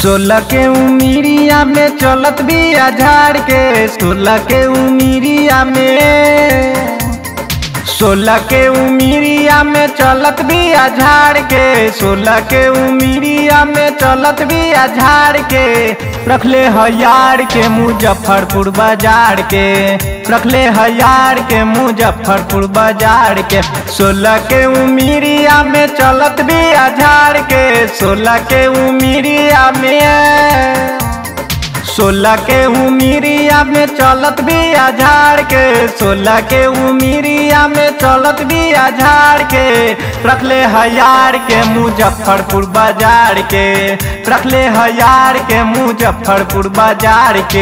सोलह के उमिरिया में चलत बिया झाड़ के सोलह के उमिरिया में सोलह के उमिरिया में चलत बिया झाड़ के सोलह के उमिरिया में चलत बिया झाड़ के रखले हयार के मुजफ्फरपुर बाजार के रखले हयार के मुजफ्फरपुर बाजार के सोलह के उमिरिया में चलत बिया झाड़ के सोलह के उमिरिया में सोलह के उमिरिया में चलत बिया झाड़ के सोलह के उमिरिया में चलत बिया झाड़ के रखले हजार के मुजफ्फरपुर बाजार के रखले हजार के मुजफ्फरपुर बाजार के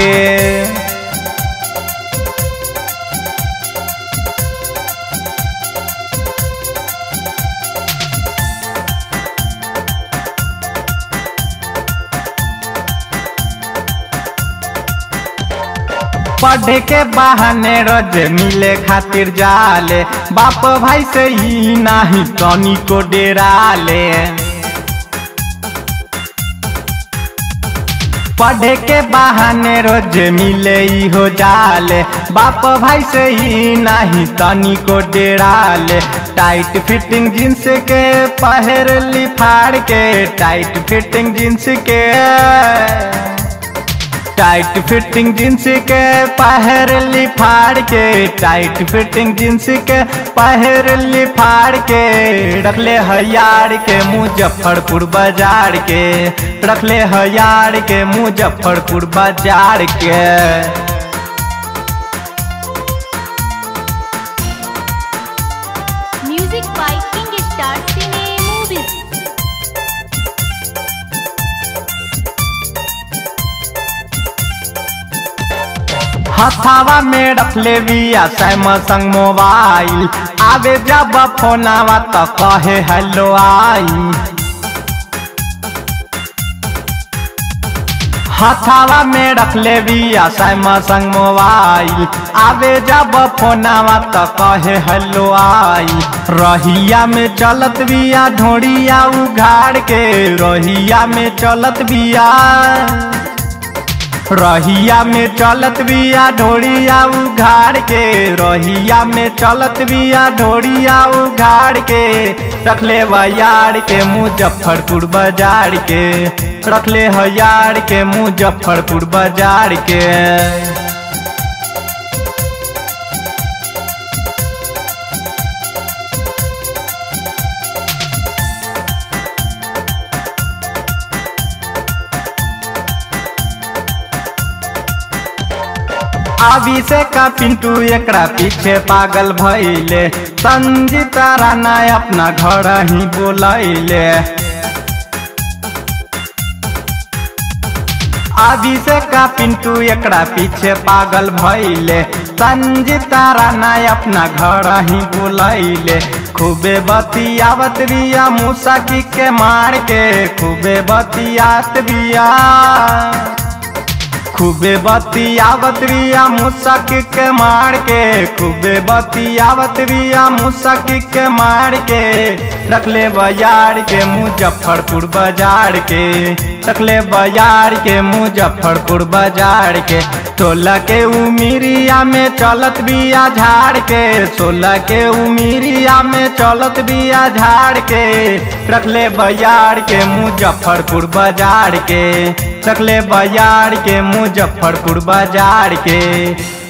पढ़े के बहाने रोज मिले खातिर जाले बाप भाई से ही नाही तनी को डेराले पढ़े के बहाने रोज मिले ही हो जाले बाप भाई से ही नाही तनी को डेराले टाइट फिटिंग जींस के पहर लिफाड़ के टाइट फिटिंग जींस के टाइट फिटिंग जींस के पहर लिफाड़ के टाइट फिटिंग जींस के पहर लिफाड़ के रखले हयार के मुजफ्फरपुर बाजार के रखले हयार के मुजफ्फरपुर बाजार के Music by King Star Cine Movies. हथावा में रखले बिया सैमसंग मोबाइल आवे जब फोनावा तो कहे हेलो आई हथावा में रखले बिया सैमसंग मोबाइल आवे जब फोनावा तो कहे हेलो आई रहिया में चलत बिया ढोड़िया उघाड़ के रहिया में चलत बिया रहिया में चलत बिया ढोड़िया उघाड़ के रहिया में चलत बिया ढोड़िया उघाड़ के रखले बयार के मुजफ्फरपुर बाजार के रखले हजार के मुजफ्फरपुर बाजार के अभी से का पिंटू एकरा पीछे पागल भइले संजीता राणा अपना घर ही बोलैले अभी से का पिंटू एकरा पीछे पागल भइले संजीता राणा अपना घर ही बोलैले खूबे बतियावत बिया मुसाकी के मार के खूबे बतियात बिया खूबे बतियावत बिया मुसक के मार के खूबे बतियावत बिया मुसक के मार के रखले बाजार के मुजफ्फरपुर बाजार के रखले बाजार के मुजफ्फरपुर बाजार के सोलह के उमिरिया में चलत बिया झाड़ के सोलह के उमिरिया में चलत बिया झाड़ के रखले बाजार के मुजफ्फरपुर बाजार के रखले बाजार के मुजफ्फरपुर बाजार के